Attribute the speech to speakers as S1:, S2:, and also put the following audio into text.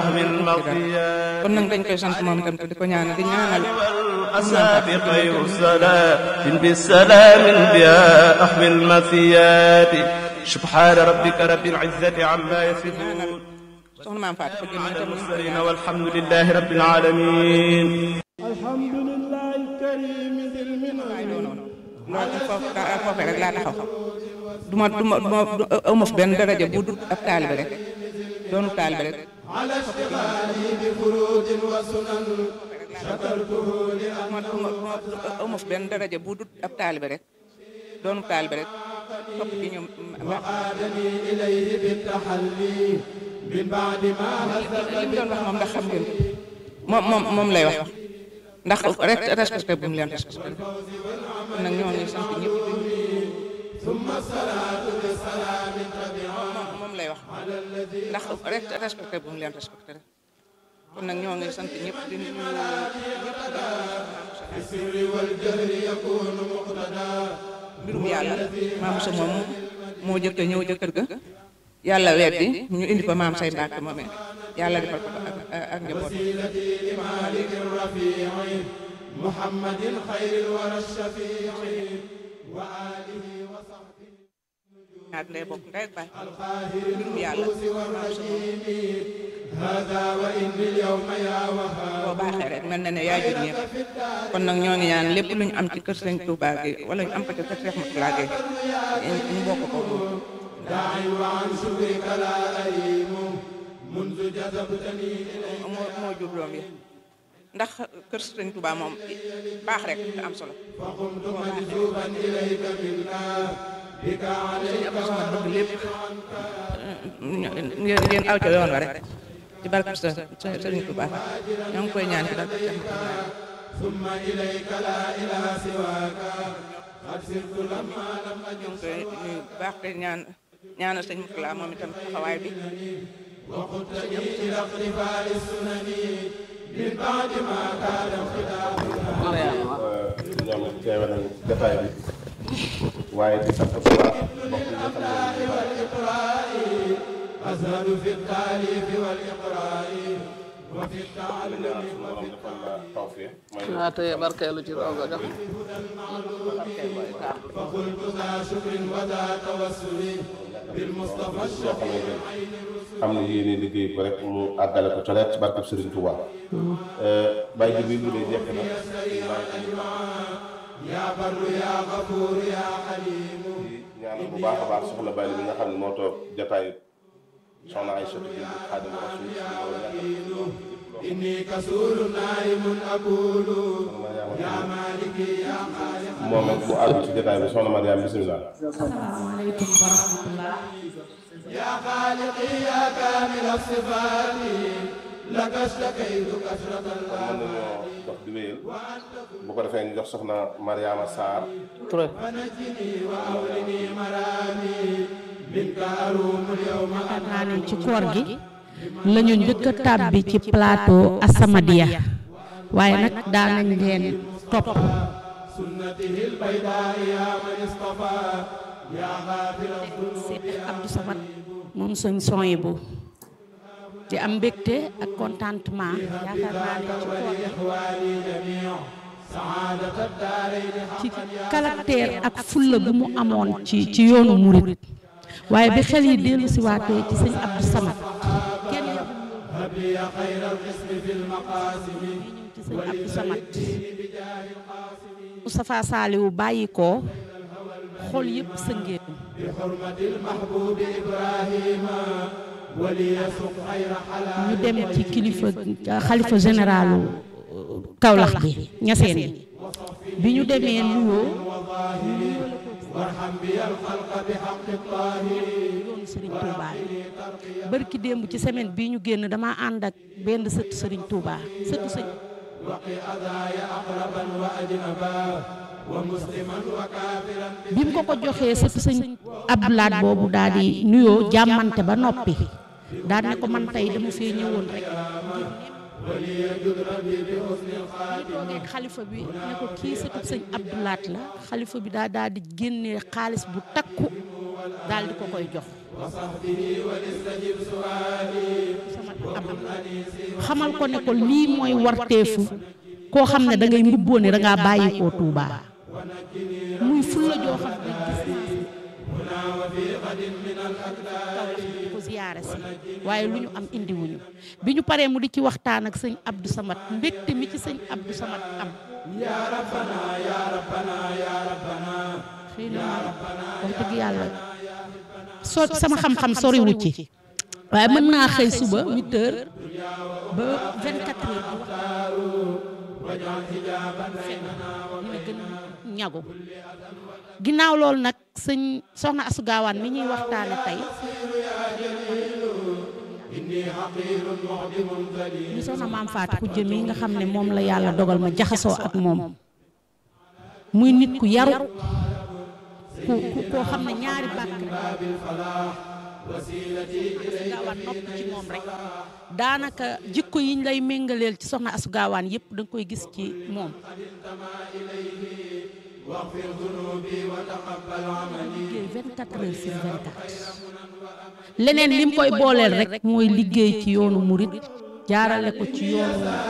S1: kon nag dañ koy sant moom itam te di ko ñaanal di ñaanal
S2: الأسى خير الصلاة بالسلام بها أحمي المثيات سبحان ربك رب العزة عما يصفون
S1: soxna maam Fatou ko jëm itam ñu ngi koy
S2: المرسلين
S1: ñaanal
S2: والحمد لله رب العالمين
S3: الحمد لله الكريم ذي المنن
S1: waaye doonoon loolu foofu daa foofee rek laa taxaw du ma du ma du ma aw ma fi benn daraja bu dul ab taalibe rek doonu taalibe rek
S3: على اشتغالي بفروض وسنن شكرته
S1: du ma du ma du ma aw ma fi benn daraja bu dul ab taalibe rek doonu taalibe rek topp ci ñoom
S3: لأعادني إليه بالتحلي من بعد ما هزت
S1: li mu doon wax moom ndax xam ngeen ko moom moom moom lay wax ndax rek respecté bu mu leen respecté kon nag ñoo ngi sant ñëpp
S3: ثم الصلاة بالسلام تبعا
S1: moom moom lay wax ndax rek respecté bu mu leen respecté rek kon nag ñoo ngi sant ñëpp di nuyu ñëpp
S3: السر والجهر يكون مقتدى
S1: mbirum yàlla maam sa moom moo jëkk a ñëw jëkkër ga yàlla weddi ñu indi fa maam say mbàkk moomee yàlla defal ko ak ak njaboot
S3: وسيلتي لمالك الرفيع محمد خير الورى الشفيع وآله وصحبه
S1: ñaar lay bokk ndey ak baay
S3: القاهر
S1: mbirum yàlla
S3: القدوس والرحيم هذا وإن اليوم يا وهاب
S1: boo baaxee rek mel na ne yaa jur ñëpp kon nag ñoo ngi ñaan lépp lu ñu am ci kër Sëñ Touba gi wala ñu am ko ci kër Cheikh Moutalla gi ñu bokk ko
S3: داعي وعن شكرك لا أريم منذ جذبتني إليك
S1: moo moo jur doom yi ndax kër Sëñ Touba moom baax rek nga am solo
S3: فقمت مجذوبا إليك منك بك عليك
S1: am sama bëgg lépp ngeen ngeen aw ca yoon wa rek ci barke Sëriñ Touba ñoo ngi koy ñaan ci barke Cheikh Moutalla
S3: ثم إليك لا إله سواك قد سرت لما لم أجد
S1: ñoo ngi koy nuyu bu baax te ñaan ñaanal Sëñ Moutalla moom itam taxawaay bi
S3: وقدتني إلى اقتفاء السنن من بعد ما كان انخداعها
S4: ñoom it teewe nañ jotaay bi waaye di sant bu baax mbokk yi nga xam ne
S3: والإقراء أزهد في التأليف والإقراء وفي التعلم
S4: ñaan suñu borom defal la tawfiq may la
S5: naa tëye barkeelu ci rogo jox
S3: فقلت ذا شكر وذا توسل بالمصطفى الشفيع
S4: am na yéene liggéey ko rek mu àggale ko coleet ci barkab Sëriñ Tuubaa bàyyi ji bi lu dee jekk na
S3: يا بر يا غفور يا حليم
S4: ñaanal bu baax a baax soxna Bali bi nga xam ne moo toog jotaayu soxna Aïcha bi Xaadimu Rasuul
S3: إني كسول نائم أقول يا مالكي يا خالق
S4: moom it mu àgg ci jotaay bi soxna Mariam bisimilah
S6: asalaamaaleykum wa rahmatullah
S3: يا خالقي يا كامل الصفات لك اشتكيت كثرة
S4: mën
S3: الله
S4: nañoo dox di wéyal bu ko defee ñu jox soxna Mariama Sarr
S5: Touré
S3: فنجني وأولني مرامي منك أروم اليوم
S6: yaakaar naa ne ci koor gi la ñu njëkk a tàbbi ci plateau Asamadia waaye nag daanañ leen topp
S3: سنته البيضاء يا من اصطفى يا غافر الذنوب
S6: Seex Abdou Samad moom suñ sony bu di am mbégte ak contentement yaakaar naa ne ci koor gi
S3: إخواني جميع سعادة الدارين
S6: ci caractère ak fulla bu mu amoon ci ci yoonu murit waaye bi xel yi dellu si waatee ci sëñ Abdou Samad kenn yabul
S3: هب لي خير القسم في المقاسم
S6: ci sëñ Abdou Samad Moustapha Saliou bàyyi ko xol yëpp sëngéen
S3: بحرمة المحبوب إبراهيم وليسق خير حلال
S6: ñu dem ci kilifa xalifa généralu Kaolack bi ñaseen yi bi ñu demee nuyoo
S3: وارحم بي الخلق بحق الطاهر
S6: yoonu Serigne Touba bërki démb ci semaine bii ñu génn dama ànd ak benn sëtu Serigne Touba sëtu sëñ
S3: وقي أذاي أقربا وأجنبا ومسلما وكافرا
S6: bi mu ko ko joxee sëtu sëñ Abdoulaat boobu daal di nuyoo jàmmante ba noppi daal ne ko man tey dama fee ñëwoon rek
S3: وليجد ربي بحسن الخاتم
S6: ñu toogee ak xalifa bi ne ko kii sëtu sëñ Abdoulaat la xalifa bi daa daal di génnee xaalis bu takku daal di ko koy jox am xamal ko ne ko lii mooy warteefu koo xam ne da ngay mbubboo ne da ngaa bàyyi koo Touba muy fulla joo xam ne gis naa di ko ziyaare si waaye lu ñu am indiwuñu bi ñu paree mu di ci waxtaan ak sëñ Abdou Samad mbégte mi ci sëñ Abdou Samad am xëy na wax dëgg yàlla so sama xam-xam soriwu ci waaye mën naa xëy suba 8 heures ba 24 heures di wax dina gën ñagu ginnaaw loolu nag sëñ soxna Asu Gaawaan mi ñuy waxtaane tey ñu soxna maam Faati ku jëm yi nga xam ne moom la yàlla dogal ma jaxasoo ak moom muy nit ku yaru ku ku koo xam ne ñaari bàkk gaawaan nopp ci moom rek daanaka jikko yiñ lay méngaleel ci soxna asu gaawaan yépp da nga koy gis ci moom liggéey 24 heures sur 24 leneen lim koy booleel rek mooy liggéey ci yoonu murit jaarale ko ci yoonu